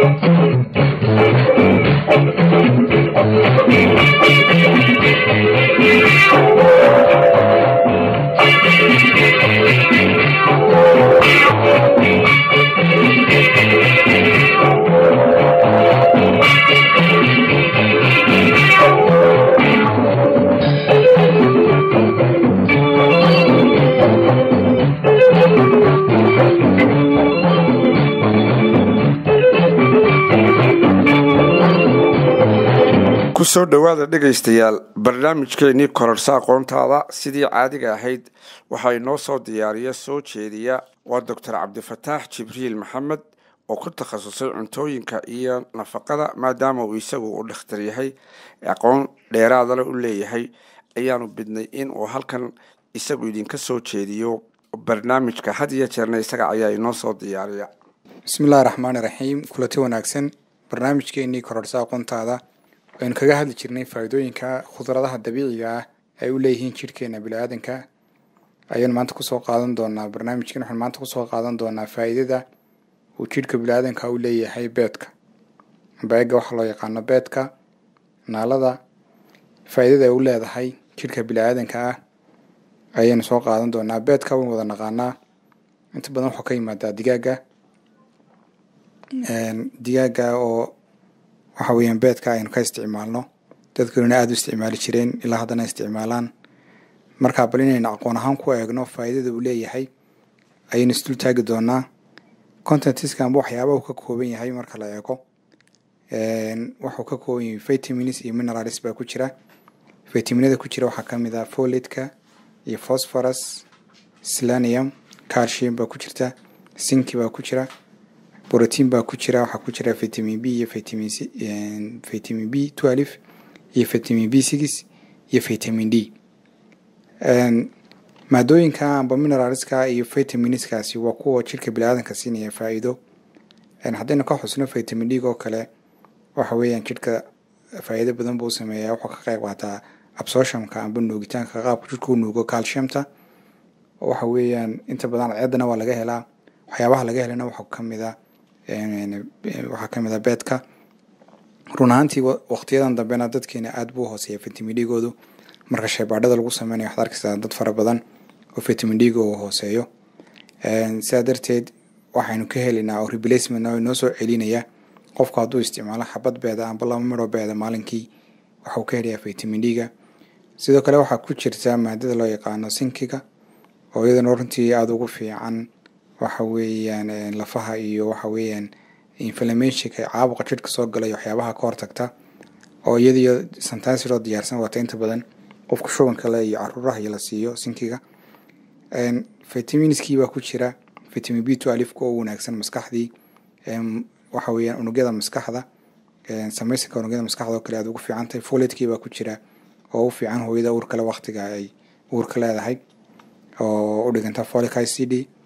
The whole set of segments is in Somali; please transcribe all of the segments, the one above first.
kusoo dhowaada dhegaystayaal barnaamijkeenii kororsa aqoontaada sidii caadiga ahayd waxaa inoo soo diyaariya soo jeediya waa doctor cabdifataax jibriil maxamed oo ku takhasusay cuntooyinka iyo nafaqada maadaama uu isagu u dhakhtar yahay aqoon dheeraadale u leeyahay ayaanu bidnay in uu halkan isagu idinka soo jeediyo barnaamijka had iyo jeerna isaga ayaa inoo soo diyaariya bismillahi raxmaani raxiim kulati wanaagsan barnaamijkeenii kororsa aqoontaada aynu kaga hadli jirnay faa'iidooyinka khudradaha dabiiciga ah ay u leeyihiin jidhkeena bini-aadanka ayaynu maanta kusoo qaadan doonaa barnaamijkan waxaanu maanta kusoo qaadan doonaa faa'iidada uu jidhka bini-aadanka u leeyahay beedka beega waxaa loo yaqaano beedka naalada faa'iidada ay u leedahay jidhka bini-aadanka ah ayaynu soo qaadan doonaa beedka waynu wada naqaanaa inta badan wuxuu ka yimaadaa digaaga digaaga oo waxa weeyaan beedka aynu ka isticmaalno dadkuna aada u isticmaali jireen ilaa haddana isticmaalaan markaa bal inaynu aqoon ahaan ku eegno faa'iidada uu leeyahay ayaynu isdul taagi doonaa contentiska amba waxyaaba uu ka kooban yahay marka la eego wuxuu ka kooban yahay vitamins iyo minerals baa ku jira vitaminada ku jira waxaa kamid ah folatka iyo phosphorus selenium calcium baa ku jirta sinki baa ku jira brotiin baa ku jira waxaa ku jira vitamin b iyo vitamin c vitamin b twelve iyo vitamin b six iyo vitamin d maadooyinka amba mineralska iyo vitaminskaasi waa kuwa jidhka bini-aadanka siinaya faa'iido haddaynu ka xusno vitamin d oo kale waxa weeyaan jidhka faa'iido badan buu sameeyaa wuxuu ka qayb qaataa absorptionka amba nuugitaanka qaabka jidhka u nuugo calciumta waxa weeyaan inta badan cadceedana waa laga helaa waxyaabaha laga helana waxaa kamid a waxaa kamid a beedka run ahaantii waqtiyadan dambena dadkeena aada buu hooseeya vitamin d-goodu marka shaybaadhada lagu sameynayo waxaad arkaysaa dad fara badan oo vitamin d-ga uu hooseeyo sidaa darteed waxaynu ka helaynaa oo replacement oo inoo soo celinaya qofku hadduu isticmaalo xabad beeda amba laba midhoo beeda maalinkii waxuu ka helayaa vitamin d-ga sidoo kale waxaa ku jirta maadada loo yaqaano sinkiga oo iyadana runtii aada ugu fiican waxa weeyaan lafaha iyo waxa weeyaan inflammationka caabuqa jidhka soo galay waxyaabaha ka hortagta oo iyadiyo santansiroo diyaarsan wata inta badan qofka shubanka le iyo caruuraha iyo la siiyo sinkiga vitaminskii baa ku jira vitamin b two alifka oo wanaagsan maskaxdii waxa weeyaan unugyada maskaxda samaysanka unugyada maskaxda oo kale aada ugu fiican tahay foletkii baa ku jira oo u fiican hooyada uurkale waqtiga ay uurka leedahay oo u dhiganta folic i c d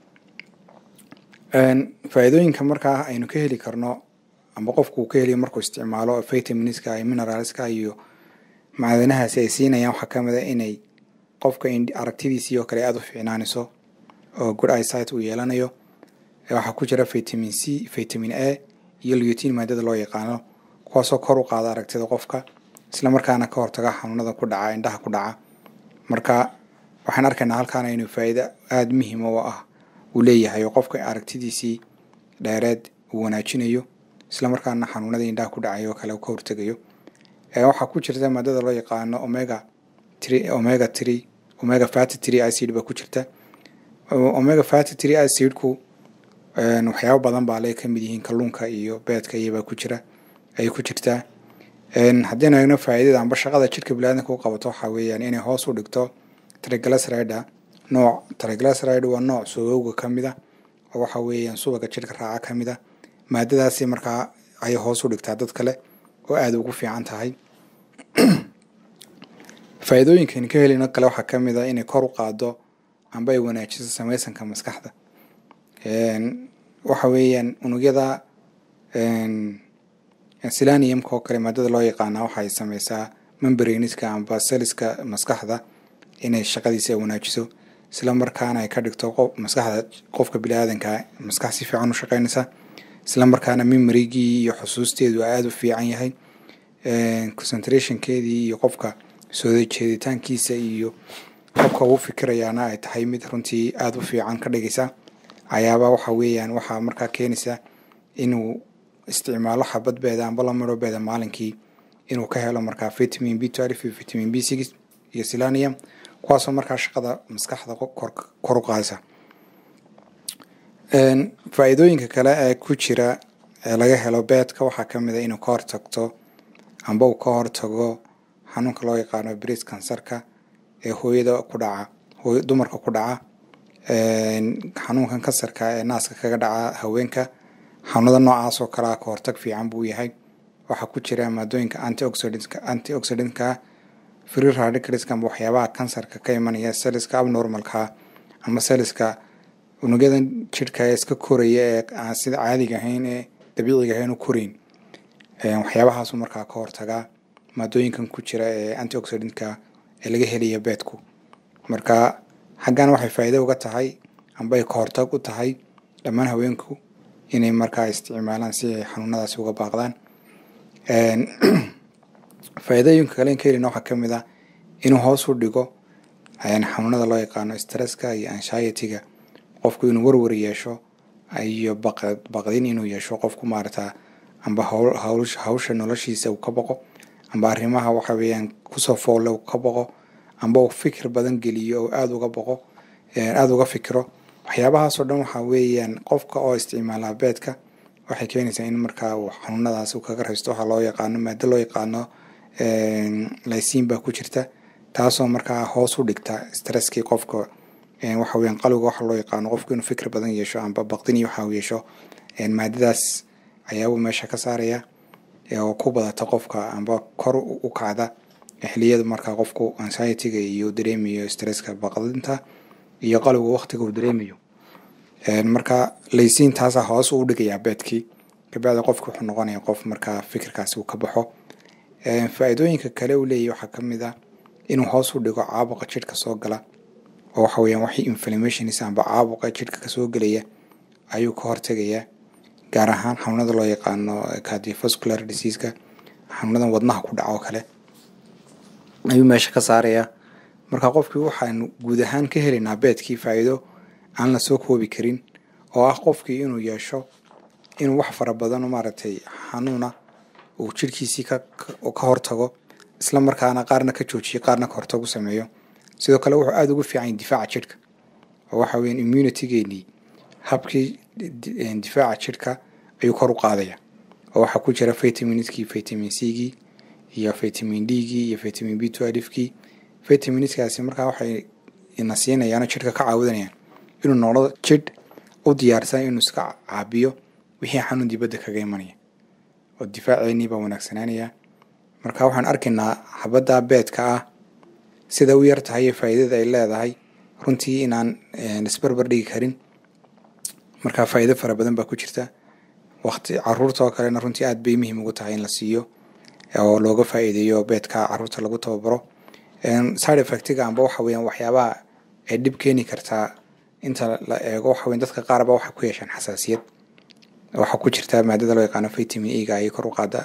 faa'iidooyinka markaa aynu ka heli karno amba qofku uu ka heliyo markuu isticmaalo vitaminska iyo mineralska iyo macdanahaasi ay siinayaan waxaa kamid a inay qofka aragtidiisii oo kale aada u fiicnaanayso oo good eyesight uu yeelanayo waxaa ku jira vitamin c vitamin a iyo lutin maadada loo yaqaano kuwaasoo kor u qaada aragtida qofka isla markaana ka hortaga xanuunada ku dhaca indhaha ku dhaca marka waxaan arkaynaa halkaana inuu faa'iido aada muhiima oo ah uu leeyahay oo qofka aragtidiisii dheereed uu wanaajinayo isla markaana xanuunada indhaha ku dhacay oo kale ka hortegayo waxaa ku jirta maadada loo yaqaano omega three omega three omega fatty three acid baa ku jirta omega fatty three acidku waxyaabo badan baa le kamid yihiin kalluunka iyo beedka iyobaa ku jira ayay ku jirtaa haddaynu eegno faa'iidada amba shaqada jidhka biniadanka u qabato waxaa weeyaan inay hoos u dhigto triglyceride nooc triglyceride waa nooc subowga ka mid a oo waxa weeyaan subaga jidhka raaca ka mid a maadadaasi markaa ayay hoos u dhigtaa dad kale oo aada ugu fiican tahay faa'iidooyinkan ka helino kale waxaa ka mid a inay kor u qaado amba ay wanaajiso samaysanka maskaxda waxa weeyaan unugyada silaniumka oo kale maadada loo yaqaana waxay sameysaa membraniska amba seliska maskaxda inay shaqadiisa ay wanaajiso isla markaana ay ka dhigto qof maskaxda qofka biniaadanka maskax si fiican u shaqeynaysa isla markaana memorygii iyo xusuusteedu aada u fiican yahay concentrationkeedii iyo qofka soo jeeditaankiisa iyo qofka uu fikirayaana ay tahay mid runtii aada u fiican ka dhigaysa ayaaba waxa weeyaan waxaa markaa keenaysa inuu isticmaalo xabadbeeda amba lamirobeeda maalinkii inuu ka helo markaa vitamin b twelve iyo vitamin b six iyo silanium kuwaasoo markaa shaqada maskaxda kor u qaadaysa faa-iidooyinka kale ee ku jira ee laga helo beedka waxaa kamid a inuu ka hortagto amba uu ka hortago xanuunka loo yaqaano bris kansarka ee hooyada ku dhaca dumarka ku dhaca xanuunkan kansarka ee naaska kaga dhaca haweenka xanuunada noocaas oo kalea ka hortag fiican buu yahay waxaa ku jira maadooyinka antioxidantska antioxidantka free radicalska amba waxyaabaha kansarka ka imanaya seliska abnormalka ama seliska unugyadan jidhka ee iska koraya ee aan sida caadiga ahayn ee dabiiciga ahayn u koreyn waxyaabahaasu markaa ka hortagaa maadooyinkan ku jira ee antioxidantka ee laga helaya beedku marka xaggan waxay faa'iido uga tahay amba ay ka hortag u tahay dhammaan haweenku inay markaa isticmaalaan si ay xanuunadaasi uga baaqdaan faa'iidooyinka kale ka helina waxaa kamid ah inuu hoos u dhigo xanuunada loo yaqaano stresska iyo anshietyga qofku inuu warwar yeesho iyo baqdin inuu yeesho qofku maarata amba hawsha noloshiisa uu ka baqo amba arrimaha waxa weeyaan kusoo foolle uu ka baqo amba uu fikir badan geliyo oo aada uga baqo aada uga fikiro waxyaabahaasoo dhan waxaa weeyaan qofka oo isticmaala beedka waxay keenaysaa in markaa uu xanuunadaas uu kaga raysto waxaa loo yaqaano maado loo yaqaano lysiin baa ku jirta taasoo markaa hoos u dhigta stresskii qofka waxa weeyaan qalbiga waxa loo yaqaano qofku inuu fikir badan yeesho amba baqdin iyo waxa uu yeesho maadadaas ayaabuu meesha ka saaraya oo ku badata qofka amba kor u kacda xiliyada markaa qofku anxietyga iyo dareemayo stresska baqdinta iyo qalbiga waqtiga uu dareemayo marka laysiin taasaa hoos u dhigayaa beedkii kabacdi qofki wuxuu noqonaya qof markaa fikirkaasi uu ka baxo faa-iidooyinka kale uu leeyahy waxaa kamid ah inuu hoos u dhigo caabuqa jidhka soo gala oo waxa weeyaan waxii inflammationis amba caabuqa jidhka kasoo gelaya ayuu ka hortegayaa gaar ahaan xanuunada loo yaqaano cardiovascular diseaska xanuunadan wadnaha ku dhaca oo kale ayuu meesha ka saarayaa marka qofkii waxaanu guud ahaan ka helaynaa beedkii faa'iido aan la soo koobi karin oo ah qofkii inuu yeesho inuu wax fara badan maaragtay xanuuna uu jidhkiisii ka hortago isla markaana qaarna ka joojiyo qaarna ka hortagu sameeyo sidoo kale wuxuu aada ugu fiican yahay difaaca jidhka oo waxa weyan immunitygeenii habkii difaaca jidhka ayuu kor u qaadaya oo waxaa ku jira vitaminskii vitamin c-gii iyo vitamin d-gii iyo vitamin b twelvekii vitaminskaasi markaa waxay ina siinayaan oo jidhka ka caawinayaan inuu noqdo jidh u diyaarsan inuu iska caabiyo wixii xanuun dibadda kaga imanaya oo difaaceenii baa wanaagsanaanaya marka waxaan arkaynaa xabadda beedka ah sida u yar tahay iyo faa'iidada ay leedahay runtii inaan isbarbar dhigi karin marka faa'iido fara badan baa ku jirta waqti caruurta oo kalena runtii aada bay muhiim ugu tahay in la siiyo oo looga faa'iideeyo beedka caruurta lagu tababaro side effectiga amba waxa weeyaan waxyaabaha ay dhib keeni kartaa inta la eego waxa weyan dadka qaar ba waxay ku yeeshaan xasaasiyad waxaa ku jirta maadada loo yaqaano vitamin e ga ayay kor u qaada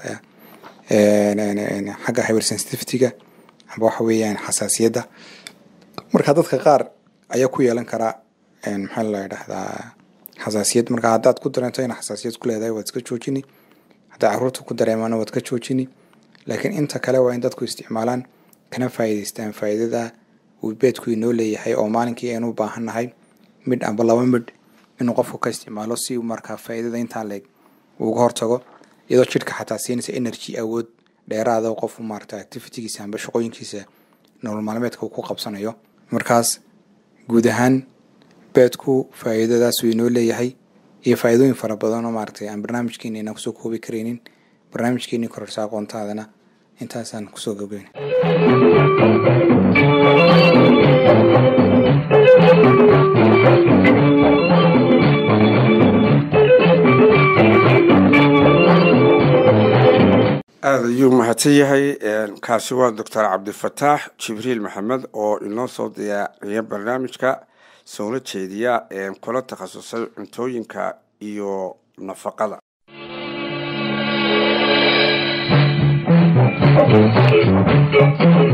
xagga hypersensitivityga amba waxa weeyaan xasaasiyadda marka dadka qaar ayaa ku yeelan karaa maxaa la dhahdaa xasaasiyad marka haddaad ku dareento ina xasaasiyad ku leedahay waad iska joojini haddaa caruurta ku dareemaana waad ka joojini laakiin inta kale waa in dadku isticmaalaan kana faa'iidaystaan faa'iidada uu beedku inoo leeyahay oo maalinkii aynu u baahan nahay midh amba laba midh inuu qofku ka isticmaalo si uu markaa faa'iidada intaa leeg uu uga hortago iyadoo jidhka xataa siinaysa energy awood dheeraada oo qofku maarata activitygiisa amba shaqooyinkiisa nolol maalmeedka uu ku qabsanayo markaas guud ahaan beedku faa'iidadaas uu inoo leeyahay iyo faa'iidooyin fara badan oo maaragtay aan barnaamijkeeni inaan kusoo koobi karaynin barnaamijkeenii kororsa aqoontaadana intaasaan kusoo gabgeyna aada ayuu mahadsan yahay kaasi waa doctor cabdifataax jibriil maxamed oo inoo soo diyaariya barnaamijka soona jeediya kula takhasusay cuntooyinka iyo nafaqada Thank you.